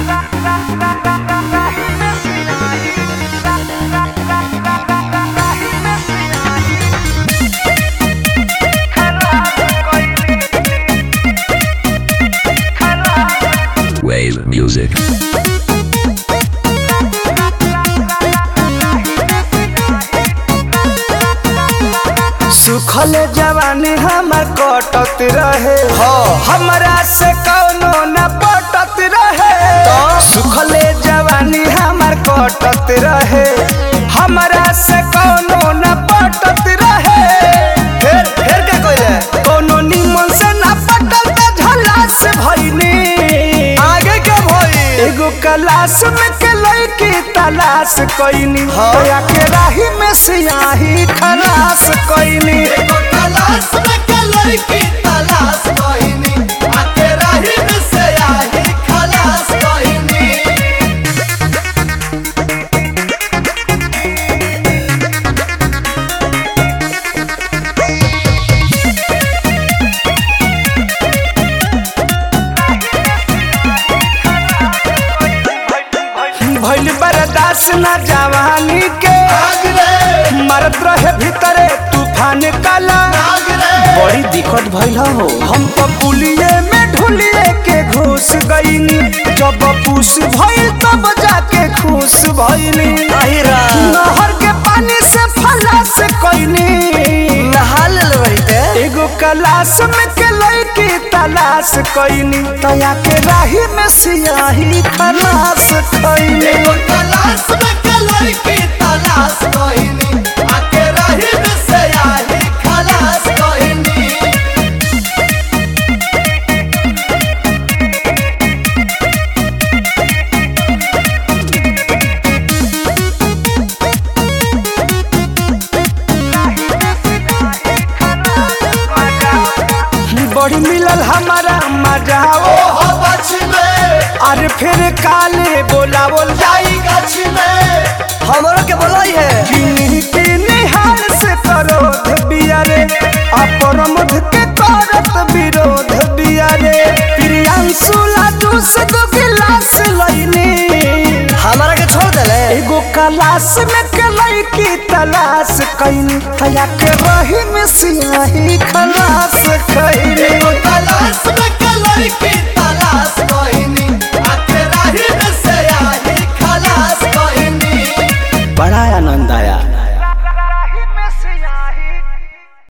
Wave music. सुखल जवानी हमर कटत रहे हमरा से कौनो न पटत रहे सुखल जवानी हमर कटत रहे हमरा से कौनो न पटत रहे फिर फिर का कइले कौनो निमन से न पटल त झला से भइनी आगे का भई एगो क्लास में के लड़की तलाश कइनी होया के राही में सियाही खलास कइनी एगो तलाश में के लड़की तलाश कइनी आके राही में से आही खलास कइनी भइल बर्दाश्त ना जवानी के आग रे मरत रहे भीतरे तूफान काला आग रे बड़ी दिक्कत भइल हो हम तो पुलिये में ढुलिए के घुस गईनी जब पूस भइल तब जाके खुश भइनी नहर के पानी से फलास कइनी नहा ले एगो क्लास में के लड़की तलाश कइनी तया के राही में सियाही खलास कइनी एगो तलाश में के लड़की तलाश कइनी आके राही में से आही खलास कइनी बड़ी मिलल हमारा मजा ओ हो बच में अरे फिर काले बोला बोल जाई गछ में हमरो के बोलाई है किन्हीं किन्हीं हाल से करोध बियारे अपरमध के करत विरोध बियारे प्रियांशु लाडू से दो गिलास लईनी हमारा के छोड़ देले एगो कलास में के लड़की तलाश कईनी तया के रही में सियाही खलास कईनी एगो तलाश में के लड़की